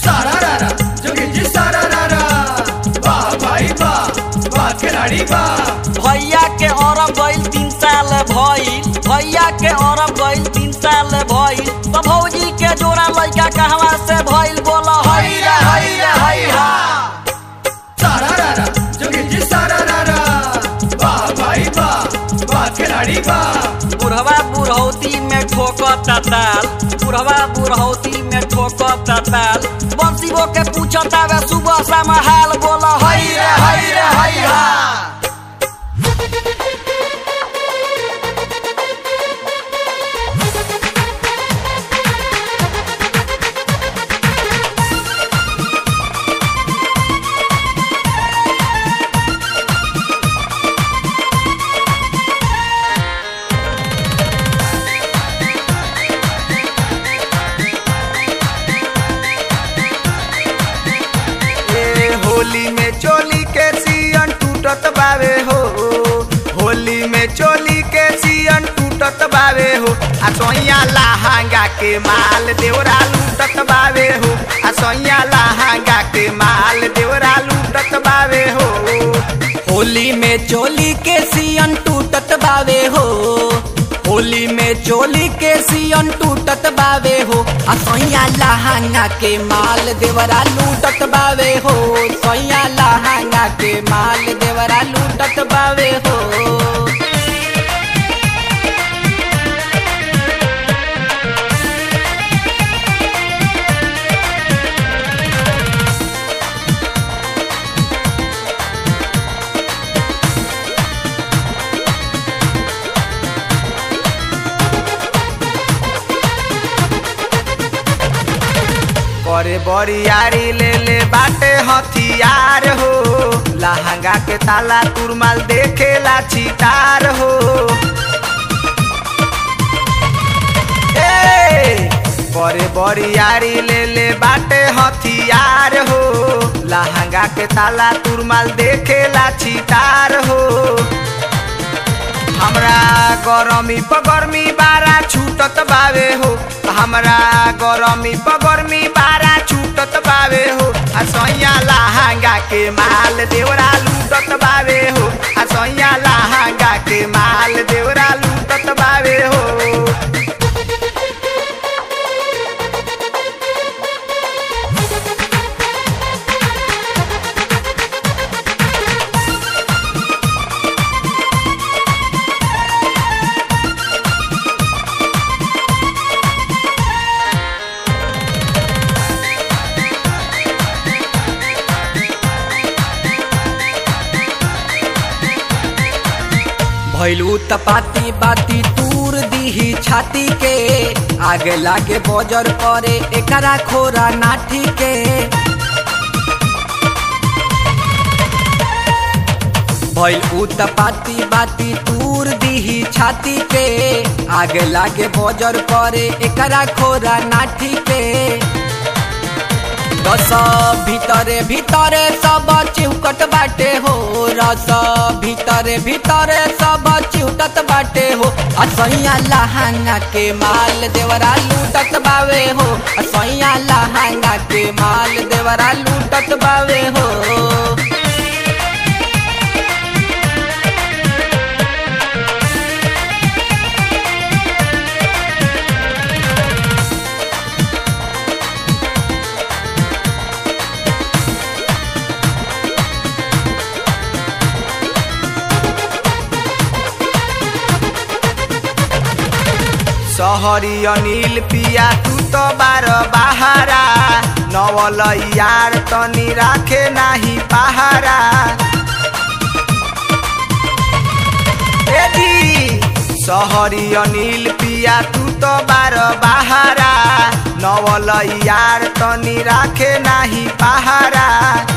सारा रारा जोगी जी सारा रारा वाह भाई वाह वाह खिलाड़ी वाह भैया के औरब गइल तीन साल भइल भैया के औरब गइल तीन साल भइल तो भौजी के जोड़ा लइका कहवा से भइल बोला हई रे हई रे हई हा सारा रारा जोगी जी सारा रारा वाह भाई वाह वाह खिलाड़ी वाह बुढ़वा बुढ़ौती में ठोकता ताल बुढ़वा बुढ़ौती में ठोकता ताल बंसीबो के पूछता वे सुबह शाम हाल बोला हई रे हई रे हई हा ए होली में चोली के सियन टूटत बावे हो होली में चोली के सियन टूटत बावे हो आ सोइया लहंगा के माल देवरा लूटत बावे हो आ सोइया लहंगा के माल देवरा लूटत बावे हो होली में चोली के सियन टूटत बावे हो होली में चोली के सियन टूटत बावे हो आ सैया लहंगा के माल देवरा लूटत बावे हो सैया लहंगा के माल देवरा लूटत बावे हो करे बरियारी ले ले बाटे हथियार हो लहंगा के ताला तुरमाल देखेला छितार हो ए, करे बरियारी ले ले बाटे हथियार हो लहंगा के ताला तुरमाल देखेला छितार हो हमरा गरमी पगरमी बारा छूटत बावे हो हमरा गरमी पगरमी बारा छूटत बावे हो आ सैया लहंगा के माल देवरा लूटत बावे हो आ सैया लहंगा के माल देवरा लूटत बावे हो भैलू तपाती बाती तूर दीही छाती के आगे लागे बजर परे एकरा खोरा नाठी के भैल उत्पाती बाती तूर दीही छाती के आगे लागे बजर परे एकरा खोरा नाठी के रस ভিতরে ভিতরে সব চিউকট বাটে হো রস ভিতরে ভিতরে সব চিউকট বাটে हो असैया लहंगा के माल देवरा लूटत बावे हो असैया लहंगा के माल देवरा लूटत बावे हो सहरी अनिल पिया तू तो बार बहारा नवल यार तनी राखे नाही पहारा ए दी सहरी अनिल पिया तू तो बार बहारा नवल यार तनी राखे नाही पहारा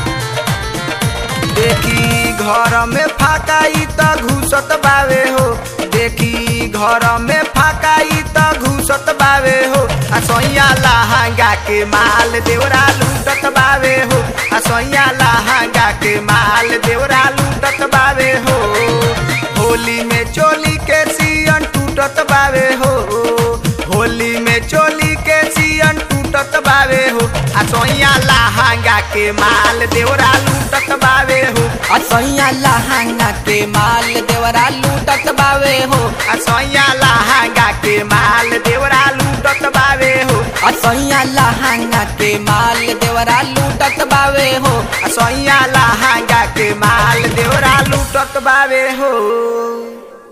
देखी घर में फाकाई त घुसत बावे हो देखी घर में फाकाई त घुसत बावे हो आ सैया लहंगा के माल देवरा लूटत बावे हो आ सैया लहंगा के माल देवरा लूटत बावे हो होली में चोली के सियन टूटत बावे हो होली में चोली के सियन टूटत बावे हो आ सोइया लहंगा के माल देवरा लूटत बावे हो असैया लहंगा के माल देवरा लूटत बावे हो आ सोइया लहंगा के माल देवरा लूटत बावे हो असैया लहंगा के माल देवरा लूटत बावे हो आ सोइया लहंगा के माल देवरा लूटत बावे हो